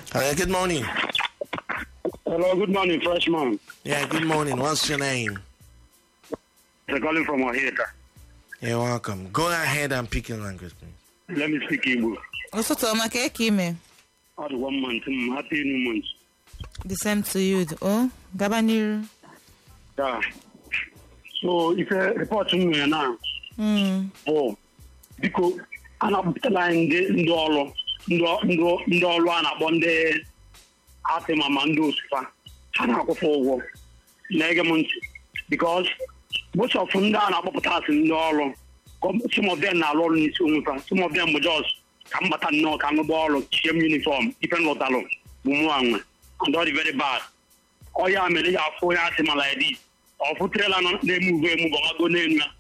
Uh, good morning. Hello, good morning, freshman. Yeah, good morning. What's your name? They're calling from Ohio. You're welcome. Go ahead and pick your language, please. Let me speak Igbo. ụtụtụ ọma ka eke ime All the one month, mm, happy new month. the same to you o gaba n'iru Yeah. So, if a report m nwere na Mm, bụ biko a na-akpọpụtala anyị ndị ndị ọrụ ndị ọ- ndị ọ- ndị ọrụ a na-akpọ ndị atịma ma ndị osufa ha na-akwụfọ ụgwọ na-ege m ntị because most of ndị a na-akpọpụta asị ndị ọrụ gọm- some of them na-arụ ọrụ n'isi onwe fa some of them bụ jos ka m bata nnọọ ka m gbaa ọrụ chie m uniform ife m lụtalụ bụ mụ anwe and ọ dị very bad ọ ya mere ya afụ onye asị ma like this ọ fụtrela nọ na-eme uwe emu gọmago n'elu ya